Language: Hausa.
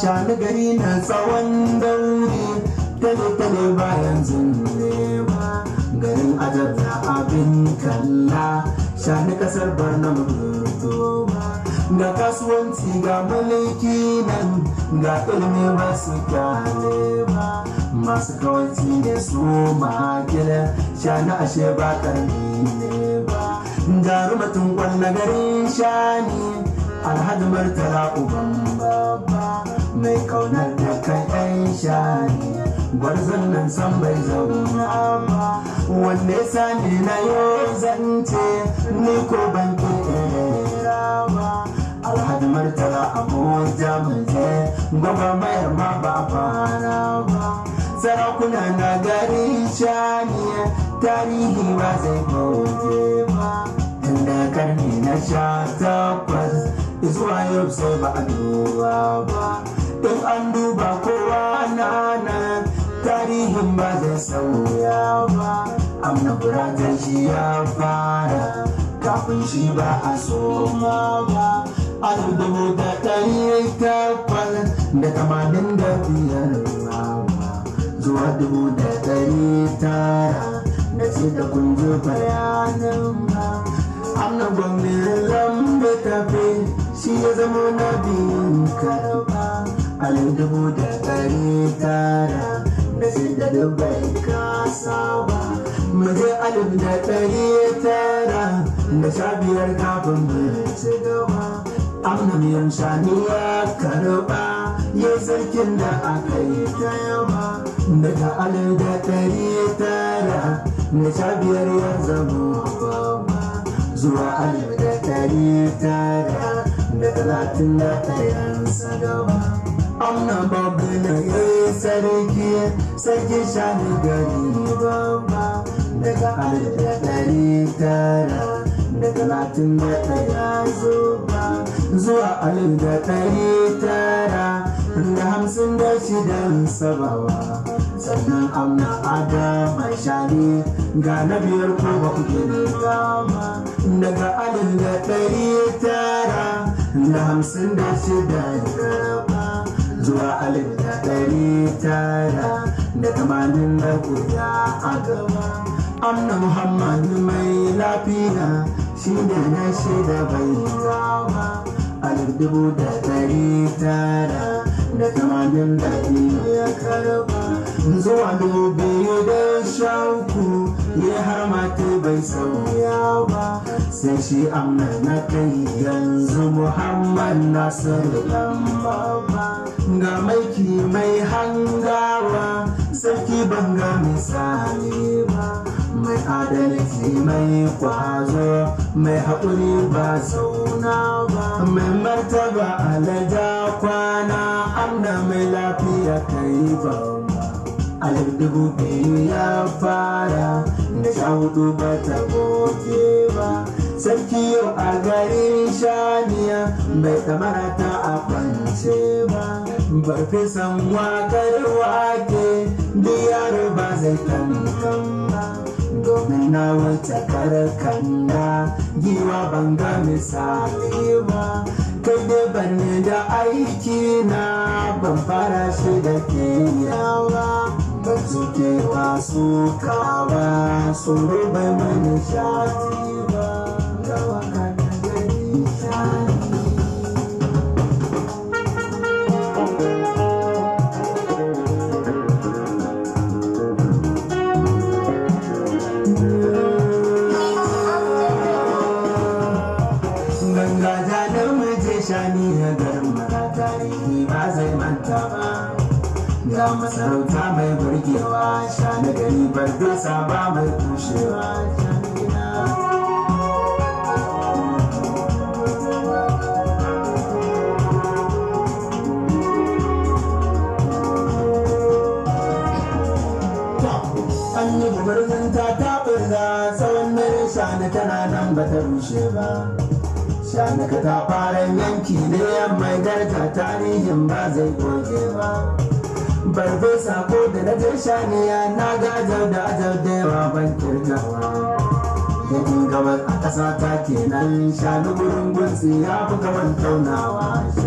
shani gari na tsawon dauri tale-tale bayan zunewa garin ajar da abin kalla shani kasar barnam ga kasuwanci ga mulki nan ga ilimi ba su kyale ba masu kawanci ne su makila shani ashe ba karni ne ba jarumatin kwanna garin shani alhaji martala uban baba mai kaunar da kai ɗan shani gwarzon nan san bai zauna ba wanne sani na yau zance ni ko ban kera ba alhaji martala abuja muje gwagwa mayar ma ba fara ba sarakuna na gari shani tarihi ba zai goge ba tunda karni na sha takwas zuwa yau sai ba a duba ba in an duba kowa na nan tarihin ba zai sauya ba amna buratar shi ya fara kafin shi ba a soma ba alif dubu da ɗari takwas da tamanin da biyar ba zuwa dubu da ɗari tara da ce da kunjo bayanin ba amna gwamnin lambe tafe shi ya zama na biyun karba alif dubu da ɗari tara da ce da dubai kasa ba muje alif da ɗari tara da sha biyar kafin mu ci gaba amna miyan shani ya karba ya sarkin da aka yi ta yawa daga alif da ɗari tara da sha biyar ya zama babba zuwa alif da ɗari tara da talatin da ɗayan sadawa amna babu na yi sarki sarki shani gari babba daga alif da ɗari tara da talatin da ɗaya zuba zuwa alif da ɗari tara da hamsin da shidan sabawa sannan amna adama shani ga na biyar ko ba ku gani gama daga alif da ɗari tara da hamsin da shidan karaba zuwa alif da ɗari tara da tamanin da guda a gaba amna muhammadu mai lafiya shi da na shida bai gawa alif dubu da ɗari tara da tamanin da biyu ya karba zuwa dubu biyu da shanku ya har mata bai sauya ba sai shi amna na kai yanzu muhammad nasiru lamba ba ga maiki mai hangawa sarki banga misali ba mai adalci mai kwazo mai haƙuri ba zauna ba mai martaba alaja kwana amna mai lafiya kai ba alif dubu biyu ya fara da sha hudu ba ta goge ba sarki yau a garin shaniya bai kamara ta a kwance ba farfesan wakar wake biyar ba zai kankan ba domin na wata karkanda giwa banga misali ba kai dai banne da aiki na ban fara shi da ke yawa ban suke wasu kawa tsoro bai mani shati ba ga waka da gari shani ganga da muje shani na garin mara tarihi ba zai manta ba ga masarauta mai burgewa shani gari bar dosa ba mai kushewa shani gina an yi gubarzin ta taɓurza tsawon dare shani tana nan ba ta rushe ba shanaka ta fara yanki ne mai daraja tarihin ba zai goge ba barbe sako da na je shaniya na gajar da ajar da yawa ban kirgawa yankin gabas a ƙasa ta kenan shanu gurin gunsi ya fi gaban taunawa